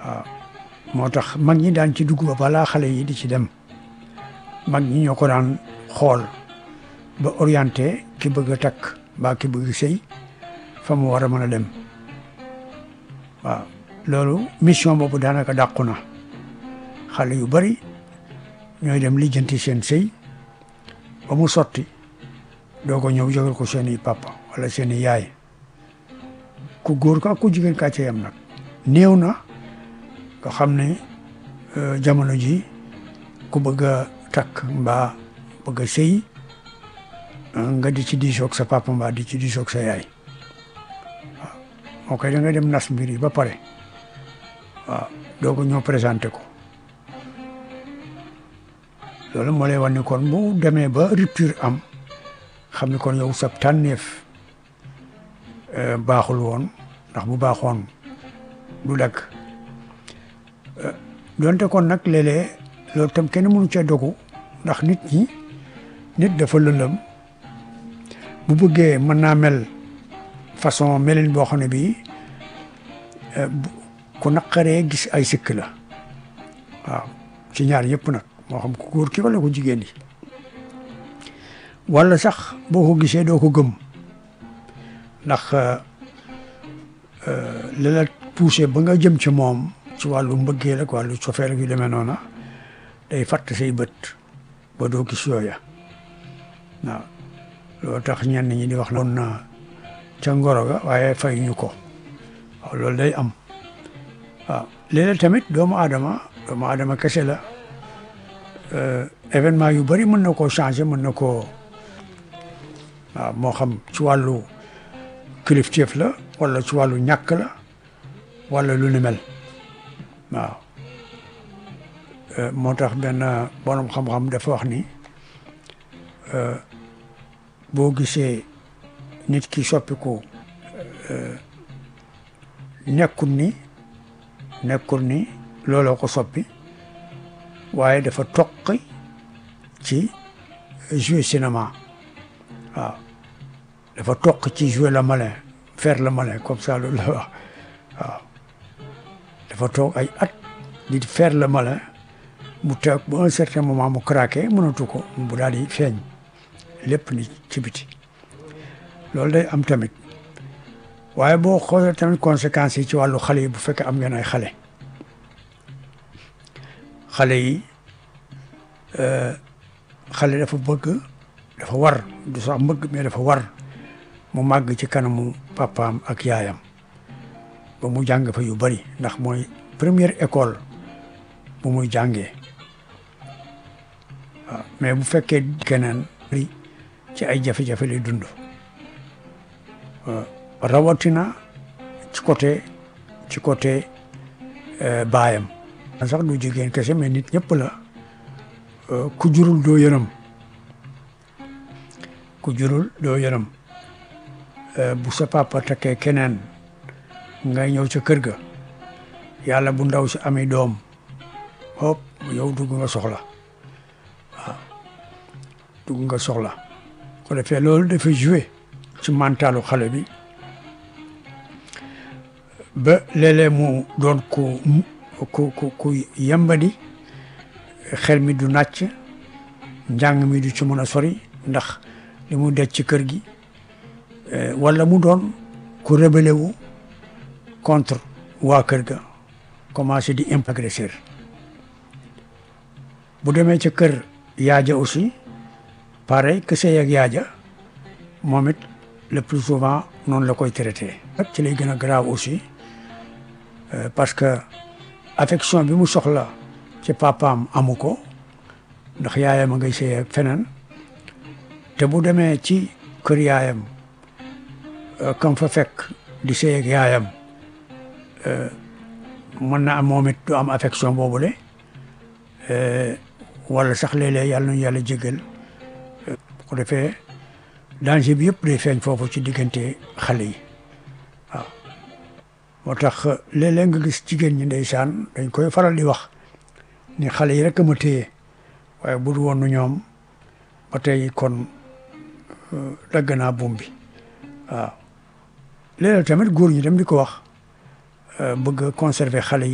waaw moo tax mag ñi daan ci dugg ba balaa xale yi di ci dem mag ñi ñoo ko daan xool ba orienté ki bëgg a takk mbaa ki bëgg sëy fa mu war a mën a dem waaw loolu mission boobu daanaka dàqu na xale yu bari ñooy dem lijjanti seen sëy ba mu sotti doo ko ñëw jógal ko seeni papa wala seeni yaay ku góor ka ku jigéen kaa ca yam nag néew na nga xam ne jamono ji ku bëgg a takk mbaa bëgg a sëy nga di ci diisoog sa papa mbaa di ci diisoog sa yaay waaw moo koy da nga dem nas mbir yi ba pare waaw doo ko ñëw présenté ko loolu moo lay wan ni kon bu demee ba rupture am xam ni kon yow sab tànneef baaxul woon ndax bu baaxoon du dagg donte kon nag léeg-léeg loolu tam kenn mënu cee dogu ndax nit ñi nit dafa lëndëm bu bëggee mën naa mel façon melin boo xam ne bii ku naqaree gis ay sikk la waaw ci ñaar yëpp nag moo xam ku góor ki wala ku jigéen yi wala sax boo ko gisee doo ko gëm ndax li la poussé ba nga jëm ci moom ci wàllu mbëggeel ak wàllu cofeel ak yu demee noona day fatt say bët ba doo gis yooya waaw loolu tax ñenn ñi di wax na woon na ca ngoro ga waaye fay ñu ko waaw loolu day am waaw léeg-léeg tamit doomu aadama doomu aadama kese la événement yu bari mën na koo changer mën na koo waaw moo xam ci wàllu kilifteef la wala ci wàllu ñàkk la wala lu ni mel waaw moo tax benn borom xam-xam dafa wax ni boo gisee nit ki soppiku nekkul ni nekkul ni looloo ko soppi waaye dafa toqi ci jouer cinéma waaw dafa toq ci jouer le malin faire le malin comme ça loolu la wax waaw dafa toog ay at di faire le malin mu toog ba un certain moment mu craqué mënatu ko bu daal di feeñ lépp ni ci biti loolu day am tamit waaye boo xoolee tamit conséquences yi ci wàllu xale yi bu fekkee am ngeen ay xale xale yi xale dafa bëgg dafa war du sax mbëgg mais dafa war mu màgg ci kanamu papaam ak yaayam ba mu jàng fa yu bari ndax mooy première école bu muy jàngee waaw mais bu fekkee keneen bari ci ay jafe-jafe lay dund rawatina ci côté ci côté baayam sax du jigéen kese mais nit ñëpp la ku jurul doo yërëm ku jurul doo yërëm bu sa papa takkee keneen ngay ñëw ca kër ga yàlla bu ndaw si amee doom hop yow dugg nga soxla waaw dugg nga soxla ko defee loolu dafa joué ci mentalu xale bi ba léeg-léeg mu doon ku ku ku ku yembadi xel mi du nàcc njàng mi du ci mën a sori ndax li mu dej ci kër gi wala mu doon ku rébellé wu contre waa kër ga commencé di imp agresseur bu demee ca kër yaaja aussi pareil que sëy ak yaaja moom it le plus souvent noonu la koy traité ak ci lay gën a grave aussi parce que affection bi mu soxla ci papaam amu ko ndax yaayam a ngay sëy ak feneen te bu demee ci kër yaayam kam fa fekk di sëy ak yaayam mën na am moom it du am affection boobule wala sax léeg-léeg yàlla nañu yàlla jégal bu ko defee danger bi yëpp day feeñ foofu ci diggante xale yi waaw moo tax léeg-léeg nga gis jigéen ñi ndeysaan dañ koy faral di wax ni xale yi rek a ma téye waaye bu du woon ñoom ba tey kon dagg naa buum bi waaw léeg-léeg tamit góor ñi dem di ko wax bëgg conserver xale yi